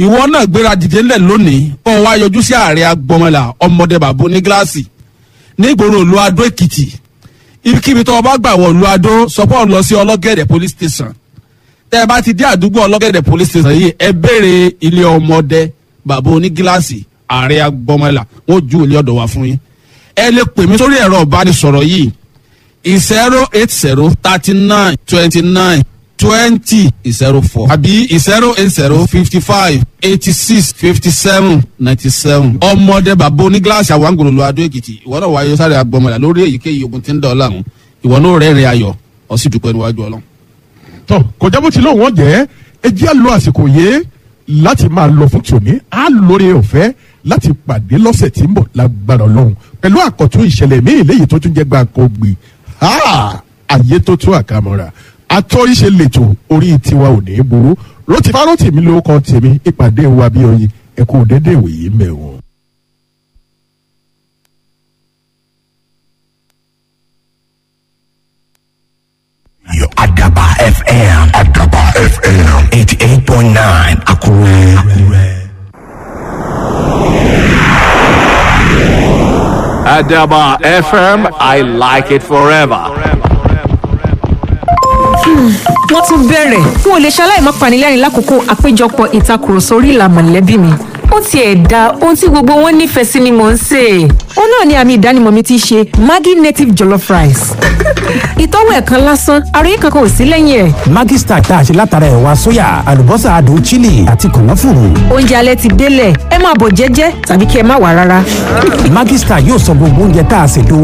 ìwọ náà gbéra dìde ńlẹ̀ lónìí kó o wá yọjú sí ààrẹ agbọmọlà ọmọdé bàbá onígíláàsì nígboro ìlú adó èkìtì ibikíbi tó o bá gbà wọ ìlú adó sọ pé o lọ sí ọlọ́gẹ̀dẹ̀ police station tẹ́ ẹ bá ti dé àdúgbò ọlọ́gẹ̀dẹ̀ police station yìí ẹ béèrè ilé ọmọdé bàbá onígíláàsì ààrẹ agbọmọlà wọn ò ju ilé ọ̀dọ̀ wá fún yín ẹ lè pè mí sórí ẹ̀rọ ìbánisọ̀rọ̀ yìí zero eight zero thirty nine twenty nine twenty zero four àbí zero eight zero fifty five eighty six fifty seven ninety seven. ọmọdé bàbá onígíláàsì àwọn àgbòrò adó èkìtì ìwọ náà wáyé sáré agbọmọlá lórí èyíkéyìí ogun tí ń dọ̀ ọ́ láàmú ìwọ náà rẹ́rìn ayọ̀ ó sì dúpẹ́ níwájú ọlọ́run. tọ kọjá bó ti lóun wọn jẹ ẹ jẹ́ á lo àsìkò yìí láti máa lọ fún tòní á lórí ọ̀fẹ́ láti pàdé lọ́sẹ̀ tí ń bọ̀ lágbára ọlọ́run pẹ̀lú àkọ́tún ìṣẹ̀lẹ̀ míì léyìí tó tún jẹ́ gbàǹkan gbì àyè tó tún àkàmọ́ra àtọ́ríṣe lètò orí tiwa ò ní í burú rótìfá rótìmí ló kọ́ tèmi ìpàdé wa bí oyin ẹ̀kú dédé ìwòye mẹ́wọ̀n. Adaba FM. Adaba FM. 88.9 Akure. Akure. Adaba FM, I like it forever. wọ́n tún bẹ̀rẹ̀ n ò lè ṣaláì má panilẹ́rìn lákòókò àpéjọpọ̀ ìtakùrọ̀sọ orí ìlà mọ̀lẹ́bí mi ó tiẹ̀ da ohun tí gbogbo wọn nífẹ̀ẹ́ sí ni mò ń sè é ó náà ni àmì ìdánimọ̀ mi ti ṣe maggi native jollof rice ìtọ́wò ẹ̀kan lásán àròyé kankan ò sí lẹ́yìn ẹ̀ Maggi Star tá a ṣe látara ẹ̀wà sóyà àlùbọ́sà adùn chili àti kànáfùrù. oúnjẹ alẹ́ ti délẹ̀ ẹ máa bọ̀ jẹ́jẹ́ tàbí kí ẹ má wà rárá. Maggi Star yóò sọ gbogbo oúnjẹ tá a ṣètò